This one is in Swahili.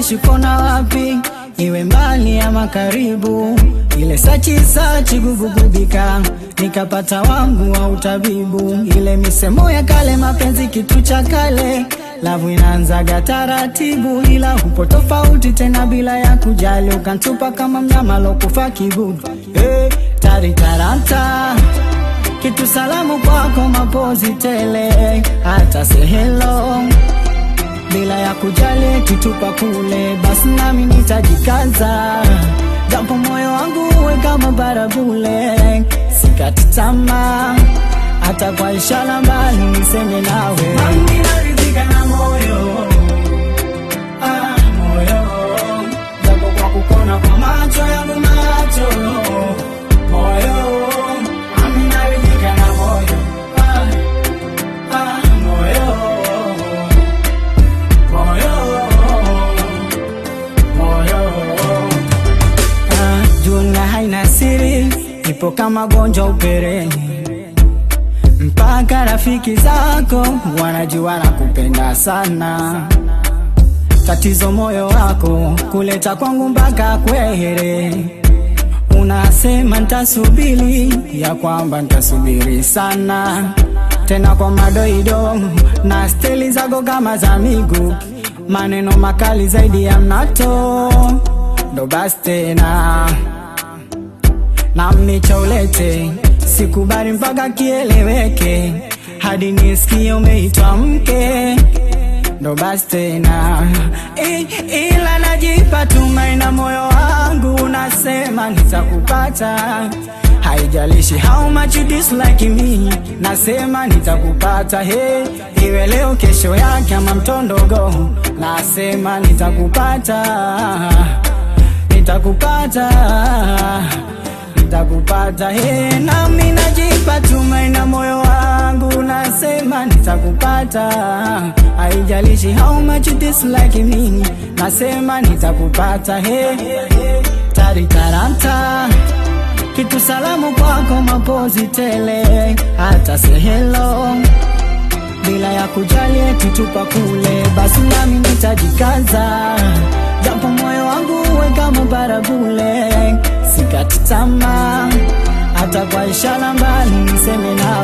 haijalishi kona wapi, iwe mbali ama karibu, ile sachi sachi gubugubika, nikapata wangu wa utabibu, ile misemo ya kale, mapenzi kitu cha kale, lavu inaanzaga taratibu, ila upo tofauti tena bila ya kujali, ukantupa kama mnyama lokufa kibudu. Hey, taritaranta kitu salamu kwako, mapozi tele, hata sehelo bila ya kujali kitupa kule, basi nami nitajikaza, japo moyo wangu uwe kama barabule, sikati tamaa hata kwa ishara mbali niseme nawe, nami naridhika na moyo ah, moyo japo kwa kukona kwa macho yangu macho moyo nami naridhika na moyo ah, ah, moyo moyo moyo ah, juna haina siri, ipo kama gonjwa upereni, mpaka rafiki zako wanajua na kupenda sana. Tatizo moyo wako kuleta kwangu mpaka kwehere, unasema ntasubiri, ya kwamba ntasubiri sana tena kwa madoido na steli zako kama za miguu, maneno makali zaidi ya mnato, ndo basi tena na mnicha ulete, sikubali mpaka kieleweke, hadi nisikie umeitwa mke, ndo basi tena I, ila najipa tumaini na moyo wangu unasema nitakupata, haijalishi how much you dislike me, nasema nitakupata, he, iwe leo kesho yake ama mtondogo, nasema nitakupata, nitakupata nitakupata he, nami najipa tumaini na moyo wangu nasema nitakupata, haijalishi how much you dislike me, nasema nitakupata he, taritaranta kitu salamu kwako, mapozi tele, hata sehelo bila ya kujali eti tupa kule, basi nami nitajikaza, japo moyo wangu uwe kama barabule, sikati tamaa hata kwa ishara mbali niseme nawe